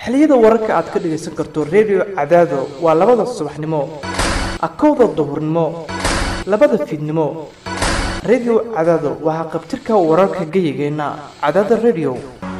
xilliyada wararka aad ka dhagaysan karto redio cadaado waa labada subaxnimo akowda duhurnimo labada fiidnimo redio cadaado waa haqabtirka wararka geyigeenna cadaada redio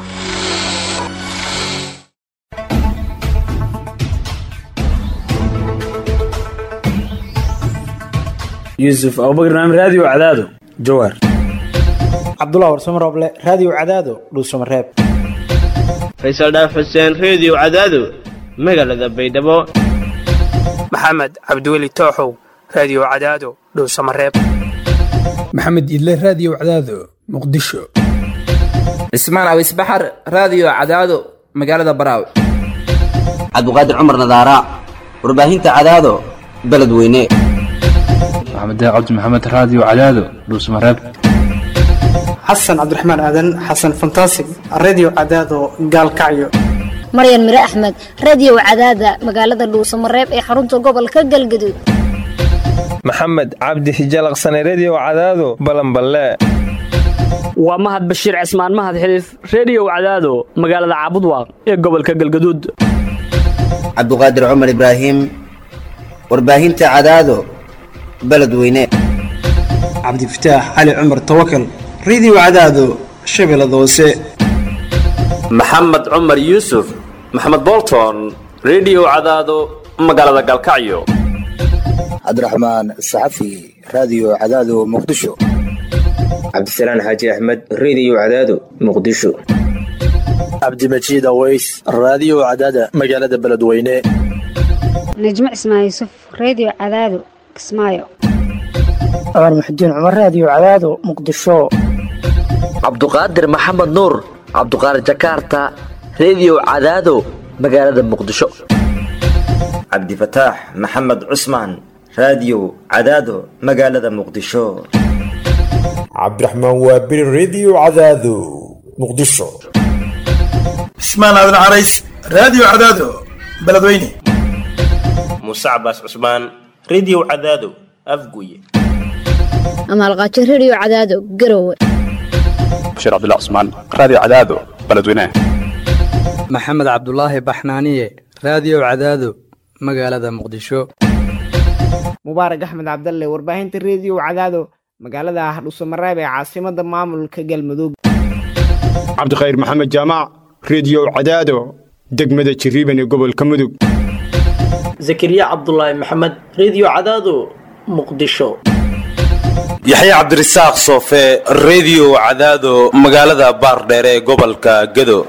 yuusuf abubakar naam raadiyo cadaado jawaar cabdullah warsamo rooble raadiyo cadaado dhuusamareeb faysal dhaaf xuseen reediyo cadaado magaalada baydhabo maxamed cabdiweli tooxow raadiyo cadaado dhowsamareeb maxamed idle raadiyo cadaado muqdisho cismaan awis baxar raadiyo cadaado magaalada baraaw cabdiqaadir cumar nadaara warbaahinta cadaado beledweyne maxamed cabdi maxamed raadiyo cadaado dhuusamareeb xasan cabdiraxmaan aadan xasan fantasig reediyo cadaado gaalkacyo maryan mire axmed reediyo cadaada magaalada dhuusamareeb ee xarunta gobolka galgaduud maxamed cabdi hijalaqsane reediyo cadaado balanballe waa mahad bashiir cismaan mahad xiliif reediyo cadaado magaalada caabudwaaq ee gobolka galgaduud cabduqaadir cumar ibraahim warbaahinta cadaado beledweyne cabdifataax cali cumar tawakal reediyo cadaado shabeellada hoose maxamed cumar yuusuf maxamed bolton reediyo cadaado magaalada galkacyo cabdiraxmaan saxafi raadiyo cadaado muqdisho cabdisalaan xaaji axmed reediyo cadaado muqdisho cabdimajiid aweys raadiyo cadaada magaalada beledweyne najmo cismaan yuusuf reediyo cadaado kismaayo cumar muxudiin cumar raadiyo cadaado muqdisho cabduqaadir maxamed nuur cabduqaadir jakaarta reediyo cadaado magaalada muqdisho cabdifataax maxamed cusmaan raadiyo cadaado magaalada muqdisho cabdiraxmaan waabiri reediyo cadaado muqdisho cismaan aadan carays raadiyo cadaado beledweyne muuse cabaas cusmaan reediyo cadaado afguye amaalqaajo reediyo cadaado garowe bashiir cabdilla cusmaan raadiyo cadaado beledweyne maxamed cabdulaahi baxnaaniye raadiyo cadaado magaalada muqdisho mubaarak axmed cabdalle warbaahinta reediyo cadaado magaalada hadhuusamareeb ee caasimada maamulka galmudug cabdikhayr maxamed jaamac reediyo cadaado degmada jiriiban ee gobolka mudug zakariya cabdulaahi maxamed reediyo cadaado muqdisho yaxya cabdirasaaq soofe reediyo cadaado magaalada baardheere ee gobolka gedo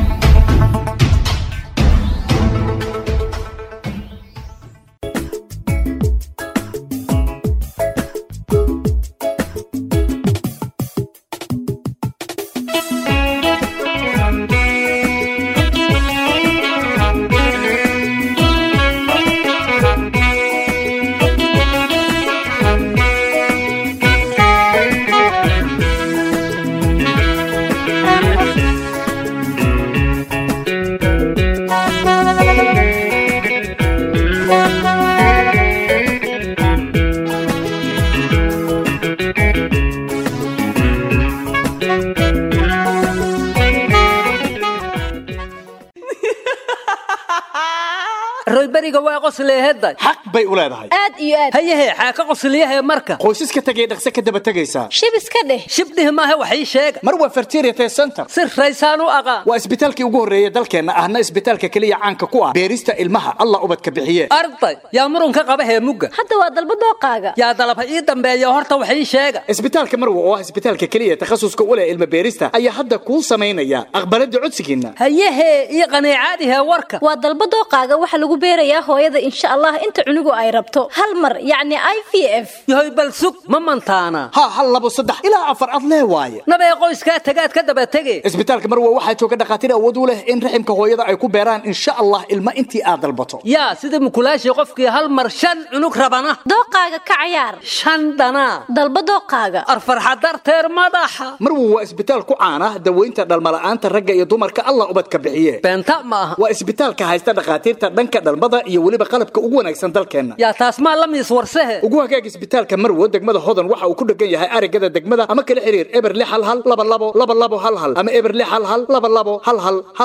royberiga waa qosleeheday xaq bay u leedahay aad iyo aad hayahe xaaka qosliyahe marka qoysaska tegay dhaqse ka daba tegaysaa shib iska dheh shibdhih maahe wax ii sheega mar waa fertiriate center si raysaan u aqaan waa isbitaalkii ugu horreeyey dalkeenna ahna isbitaalka keliya caanka ku ah beerista ilmaha allah ubadka bixiye arday yaa murunka qaba hee mugga hadda waa dalba dooqaaga yaa dalaba ii dambeeya horta wax ii sheega isbitaalka marwa oo ah isbitaalka keliya takhasuska u leh ilma beerista ayaa hadda kuu samaynaya aqbalada codsigiinna hayahe ii qaniicaadihe warka waa dalba dooqaaga waxa lagu beerayaa hooyada insha allah inta cunugu ay rabto hal mar yacni i v f yahoy bal sug ma mantaana ha hal labo saddex ilaa afar ad lee waaye nabee qoyskaa tagaad ka daba tege isbitaalka marwa waxaa jooga dhakhaatiir awood u leh in raximka hooyada ay ku beeraan insha allah ilma intii aad dalbato yaa sida mukulaashii qofkii hal mar shan cunug rabana dooqaaga ka cayaar shan dhanaa dalba dooqaaga arfarxa darteer madaxa marwa waa isbitaal ku caana daweynta dhalmala'aanta ragga iyo dumarka allah ubadka bixiye beenta ma aha waa isbitaalka haysta dhakhaatiirta dhanka dhalmada iyo weliba qalabka ugu wanaagsan dalkeenna yaa taas maa la miis warsehe ugu hagaag isbitaalka marwo degmada hodan waxa uu ku dhegan yahay arigada degmada ama kala xiriir eber lix hal hal laba labo laba labo hal hal ama eber lix hal hal laba labo hal hal hal hal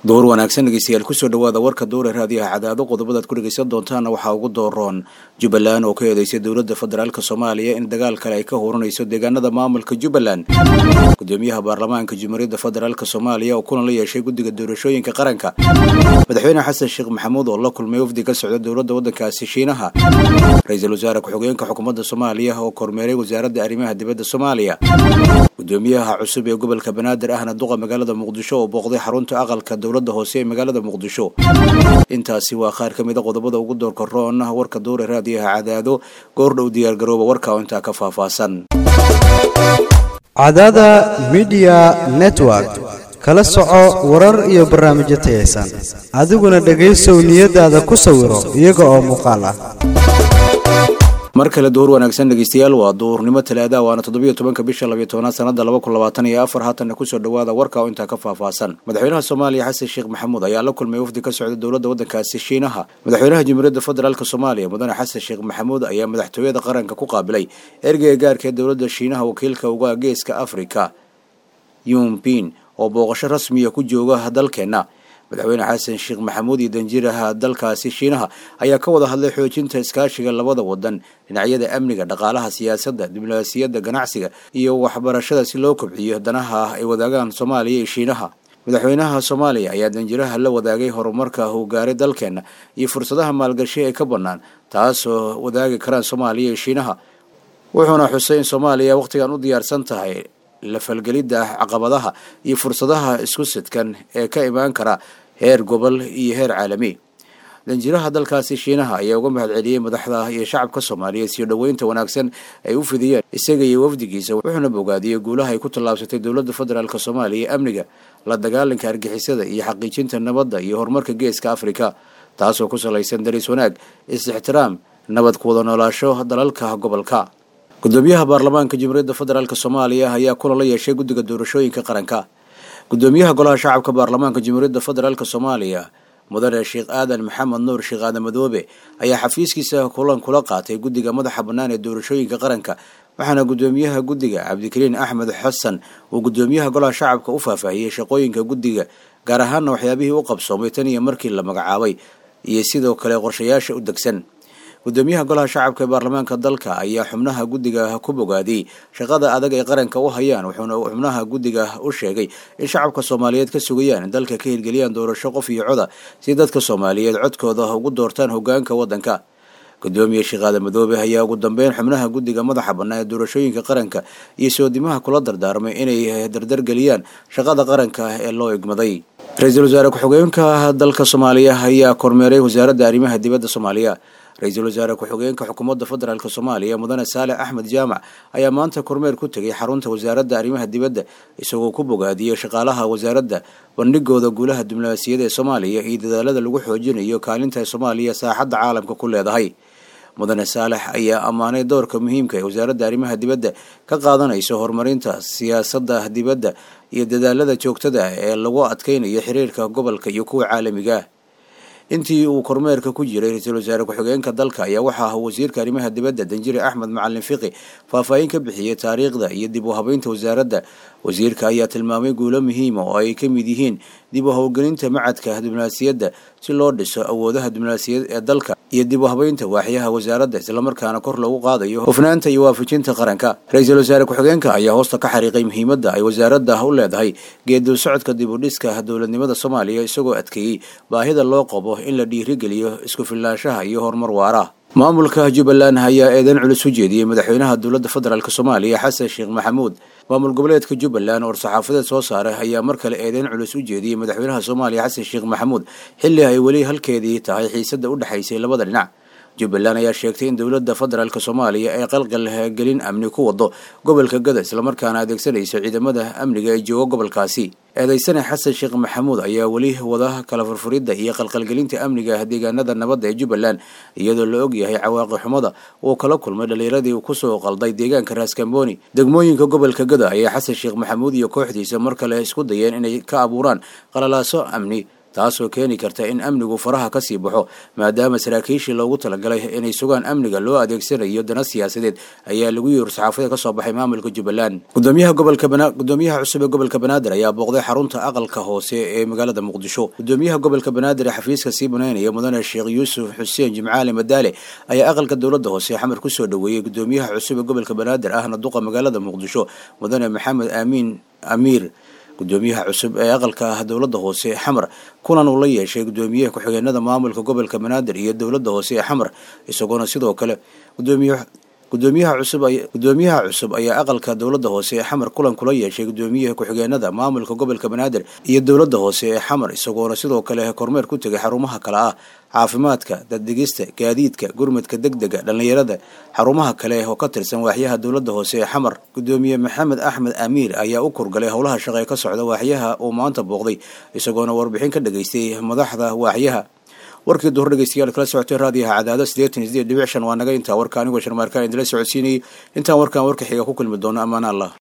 door wanaagsan dhegeystayaal kusoo dhawaada warka dowra raadiyaha cadaado qodobadaad ku dhegeysan doontaana waxaa ugu dooroon jubbaland oo ka eedeysay dowladda federaalk soomaaliya in dagaal kale ay ka huranayso deegaanada maamulka jubbaland gudoomiyaha baarlamaanka jumhuuriyadda federaalk soomaaliya oo kulan la yeeshay guddiga doorashooyinka qaranka madaxweyne xasan sheekh maxamuud oo la kulmay wafdi ka socda dowladda waddankaasi shiinaha ra-iisul wasaare ku-xigeenka xukuumadda soomaaliya oo kormeeray wasaaradda arrimaha dibadda soomaaliya gudoomiyaha cusub ee gobolka banaadir ahna duqa magaalada muqdisho oo booqday xarunta aqalka dowladda hoose ee magaalada muqdisho intaasi waa qaar ka mida qodobada ugu doorka roon warka dowra raadiyaha cadaado goordhow diyaargarooba warka oo intaa ka faahfaahsan cadaada midiya network kala soco warar iyo barnaamijyo tayaysan adiguna dhegaysow niyadaada ku sawiro iyaga oo muuqaal ah mar kale duhur wanaagsan dhegeystayaal waa duhurnimo talaada waana toddobiyo tobanka bisha labiyo tobanaad sanada laba kun labaatan iyo afar haatanna kusoo dhawaada warka oo intaa ka faahfaahsan madaxweynaha soomaaliya xasan sheekh maxamuud ayaa la kulmay wafdi ka socda dowladda waddankaasi shiinaha madaxweynaha jamhuuriyadda federaalk soomaaliya mudane xasan sheekh maxamuud ayaa madaxtooyada qaranka ku qaabilay ergeyga gaarka ee dowladda shiinaha wakiilka uga geeska afrika yumpin oo booqasho rasmiya ku jooga dalkeenna madaxweyne xasan sheekh maxamuud iyo danjiraha dalkaasi shiinaha ayaa ka wada hadlay xoojinta iskaashiga labada wadan dhinacyada amniga dhaqaalaha siyaasadda diblomaasiyadda ganacsiga iyo waxbarashada si loo kobciyo danaha ay wadaagaan soomaaliya iyo shiinaha madaxweynaha soomaaliya ayaa danjiraha la wadaagay horumarka uu gaaray dalkeenna iyo fursadaha maalgashi ee ka bannaan taasoo wadaagi karaan soomaaliya iyo shiinaha wuxuuna xusay in soomaaliya wakhtigan u diyaarsan tahay la falgelidda caqabadaha iyo fursadaha isku sidkan ee ka imaan kara heer gobol iyo heer caalami danjiraha dalkaasi shiinaha ayaa uga mahad celiyey madaxda iyo shacabka soomaaliyeed siyo dhoweynta wanaagsan ay u fidiyeen isaga iyo wafdigiisa wuxuuna bogaadiyey guulaha ay ku tallaabsatay dowladda federaalk soomaaliya ee amniga la dagaalanka argixisada iyo xaqiijinta nabadda iyo horumarka geeska afrika taasoo ku salaysan daris wanaag is-ixtiraam nabad ku wada noolaasho dalalka gobolka gudoomiyaha baarlamaanka jamhuuriyadda federaalk soomaaliya ayaa kulan la yeeshay guddiga doorashooyinka qaranka gudoomiyaha golaha shacabka baarlamaanka jamhuuriyadda federaalk soomaaliya mudane sheekh aadan maxamed nuur sheekh aadan madoobe ayaa xafiiskiisa kulan kula qaatay guddiga madaxa bannaan ee doorashooyinka qaranka waxaana gudoomiyaha guddiga cabdikariin axmed xasan uu gudoomiyaha golaha shacabka u faahfaahiyey shaqooyinka guddiga gaar ahaanna waxyaabihii u qabsoomay tan iyo markii la magacaabay iyo sidoo kale qorshayaasha u degsan gudoomiyaha golaha shacabka ee baarlamaanka dalka ayaa xubnaha guddiga ku bogaadiyey shaqada adag ay qaranka u hayaan wuxuuna xubnaha guddiga u sheegay in shacabka soomaaliyeed ka sugayaan in dalka ka hirgeliyaan doorasho qof iyo coda si dadka soomaaliyeed codkooda ugu doortaan hogaanka waddanka gudoomiye sheekhaada madoobe ayaa ugu dambeyn xubnaha guddiga madaxa bannaa ee doorashooyinka qaranka iyo soodimaha kula dardaarmay inay dardargeliyaan shaqada qaranka ee loo igmaday ra-iisul wasaare ku-xigeenka dalka soomaaliya ayaa kormeeray wasaaradda arrimaha dibadda soomaaliya ra-iisul wasaare ku-xigeenka xukuumadda federaalk soomaaliya mudane saalex axmed jaamac ayaa maanta kormeer ku tegay xarunta wasaaradda arrimaha dibadda isagoo ku bogaadiyey shaqaalaha wasaaradda bandhigooda guulaha diblomaasiyada ee soomaaliya iyo dadaalada lagu xoojinayo kaalinta soomaaliya saaxadda caalamka ku leedahay mudane saalex ayaa ammaanay doorka muhiimka ee wasaaradda arrimaha dibadda ka qaadanayso horumarinta siyaasadda dibadda iyo dadaalada joogtada ee lagu adkeynayo xiriirka gobolka iyo kuwa caalamiga intii uu kormeerka ku jiray ra-iisul wasaare ku-xigeenka dalka ayaa waxaa wasiirka arrimaha dibadda danjire axmed macalin fiqi faahfaahin ka bixiyey taariikhda iyo dib u habeynta wasaaradda wasiirka ayaa tilmaamay guulo muhiima oo ay ka mid yihiin dib u howlgelinta macadka diblomaasiyadda si loo dhiso awoodaha diblomaasiyaed ee dalka iyo dib u habeynta waaxyaha wasaaradda islamarkaana kor loogu qaadayo hufnaanta iyo waafajinta qaranka ra-iisul wasaare ku-xigeenka ayaa hoosta ka xariiqay muhiimadda ay wasaaradda u leedahay geedul socodka dib u dhiska dowladnimada soomaaliya isagoo adkeeyey baahida loo qabo in la dhiirigeliyo isku filnaanshaha iyo horumar waara maamulka jubbaland ayaa eedeyn culus u jeediyey madaxweynaha dowladda federaalk soomaaliya xasan sheekh maxamuud maamul goboleedka jubbaland oo saxaafadeed soo saaray ayaa mar kale eedeyn culus u jeediyey madaxweynaha soomaaliya xasan sheekh maxamuud xilli ay weli halkeedii tahay xiisadda u dhexaysay labada dhinac jubbaland ayaa sheegtay in dowladda federaalk soomaaliya ay qalqal gelin amni ku wado gobolka gada islamarkaana adeegsanayso ciidamada amniga ee jooga gobolkaasi eedeysane xasan sheekh maxamuud ayaa weli wada kala furfuridda iyo qalqalgelinta amniga deegaanada nabadda ee jubbaland iyadoo la og yahay cawaaqi xumada uu kala kulmay dhallinyaradii kusoo qalday deegaanka raaskambooni degmooyinka gobolka gada ayaa xasan sheekh maxamuud iyo kooxdiisa mar kale isku dayeen inay ka abuuraan qalalaaso amni taasoo keeni karta in amnigu faraha kasii baxo maadaama saraakiishii loogu talagalay inay sugaan amniga loo adeegsanayo dana siyaasadeed ayaa lagu yiri saxaafada kasoo baxay maamulka jubbaland gudoomiyaha gobolka gudoomiyaha cusub ee gobolka banaadir ayaa booqday xarunta aqalka hoose ee magaalada muqdisho gudoomiyaha gobolka banaadir ee xafiiska sii banaynaya mudane sheekh yuusuf xuseen jimcaali madaale ayaa aqalka dowladda hoose xamar kusoo dhoweeyey gudoomiyaha cusub ee gobolka banaadir ahna duqa magaalada muqdisho mudane maxamed aamiin amiir gudoomiyaha cusub ee aqalka ah dowladda hoose ee xamar kulan uu la yeeshay gudoomiyaha ku-xigeenada maamulka gobolka banaadir iyo dowladda hoose ee xamar isagoona sidoo kale gudoomiye gudoomiyaha cusub gudoomiyaha cusub ayaa aqalka dowladda hoose ee xamar kulan kula yeeshay gudoomiyaha ku-xigeenada maamulka gobolka banaadir iyo dowladda hoose ee xamar isagoona sidoo kale kormeer ku tegay xarumaha kale ah caafimaadka daddegista gaadiidka gurmadka degdega dhallinyarada xarumaha kale oo ka tirsan waaxyaha dowladda hoose ee xamar gudoomiye maxamed axmed amiir ayaa u kurgalay howlaha shaqee ka socda waaxyaha uu maanta booqday isagoona warbixin ka dhageystay madaxda waaxyaha warkii duhur dhegeystayaal kala socotay raadiyaha cadaado siddeetan iyo sideed dhibic shan waa naga intaa warka anigoo sharmaarkaan idila socodsiinayay intaan warkaan warka xiga ku kulmi doono ammaan allah